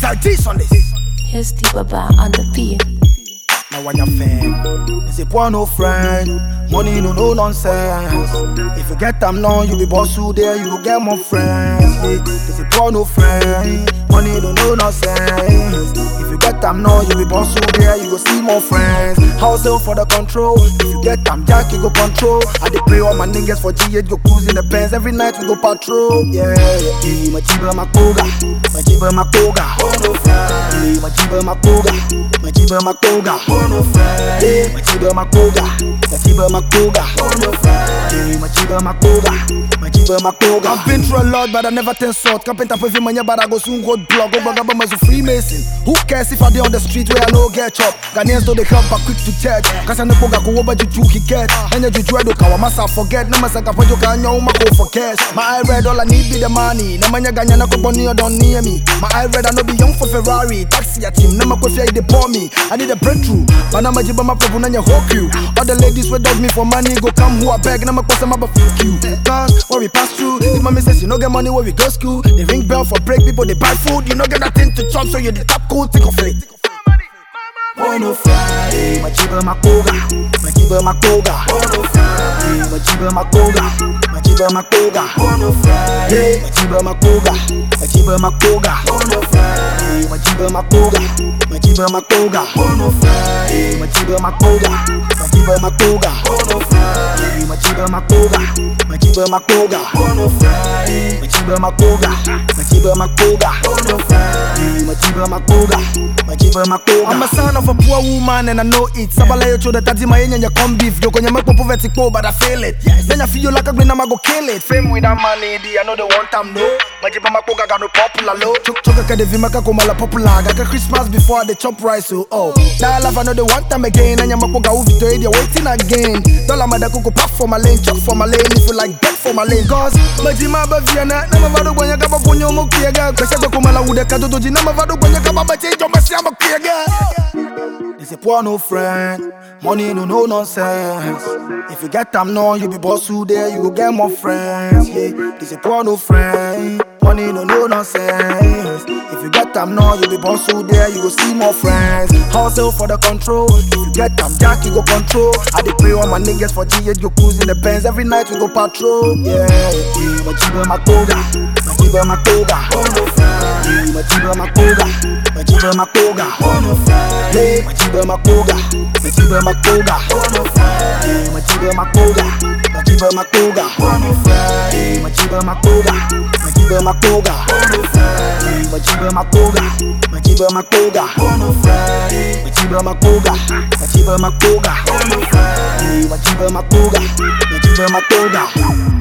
SRT's on this. Here's T Baba on the beat. Now when you're fan, it's a poor no friend. Money no no nonsense. If you get them now, you be boss who there, you go get more friends. Yeah. It's a poor no friend. Money no no nonsense. If you get them now, you be boss who there, you go see more friends. House sale for the control. If you get them jack, you go control. I dey pray all my niggas for G8 go cruise in the Benz every night we go patrol. Yeah, yeah. yeah. My jiba my koga, my jiba my koga. Yeah, my jiba my koga, my jiba my koga. Yeah, my jiba my koga, my jiba my koga. Yeah, my jiba my koga, my jiba my koga. I've been through a lot, but I never turn sort. Carpenter pay money, but I go soon go block. Go back up as a Freemason. Who cares if I dey on the street where I no get chop? Ghanaians do they help, but quick to judge. Cause I know go go over juju he get. And you juju do kawa masa forget. No masa kapo jo kanyo uma go for cash. My eye red, all I need be the money. No manya ganya na ko boni or don't near me. My eye red, I no be young for Ferrari. Taxi a team, no ma ko fear they pour me. I need a breakthrough. But I'm a jiba my problem and your whole crew. All the ladies wey dog me for money go come who I beg. No ma ko sama but fuck you. Cause when we pass through, if mommy says you no get money where we go school, they ring bell for break people they buy food. You no get nothing to chop, so you the top cool, take off it. Bono Friday, majiba makoga, majiba makoga. Bono Friday, majiba makoga, majiba makoga. Bono Friday, majiba makoga, majiba makoga. Bono Friday, majiba makoga, majiba makoga. Bono Friday, majiba makoga, majiba makoga. Bono Friday, majiba makoga, majiba makoga. Bono Friday, majiba makoga, majiba makoga. Bono Friday, majiba makoga, majiba makoga. I'm a son of a poor woman and I know it. Sabala yo choda tati ma yenya come beef. Yo kwenye mekpo poverty ko but I feel it. Then I feel like a green I'ma go kill it. Fame without money, di I know the one time no. Majiba makoga got no popular low. Chok choka ka de vimaka kumala popular. Got Christmas before I the chop rice so oh. That life I know the one time again. And makoga uvi to idia waiting again. Dollar mada kuku pack for my lane, chop for my lane. If you like bet for my lane. Cause majima ba viana na mavado kwenye kaba ponyo mo kiega. Kwesha kwa kumala ude katoto jina mavado kwenye kaba bache jo masiamba kiega. They say poor no friend, money no no nonsense. If you get them now, you be boss who there, you go get more friends. Yeah. They say poor no friend, money no no nonsense. If you get them now, you be boss who there, you go see more friends. Hustle for the control. If you get them jack, you go control. I dey pray all my niggas for G8 go cruise in the Benz every night we go patrol. Yeah, yeah. My jiba my koga, my jiba my koga. Yeah, my jiba my koga, my jiba my koga. Yeah, majiba makoga, majiba makoga. Yeah, majiba makoga, majiba makoga. Yeah, majiba makoga, majiba makoga. Yeah, majiba makoga, majiba makoga. Yeah, majiba makoga, majiba makoga. Yeah, majiba makoga, majiba makoga.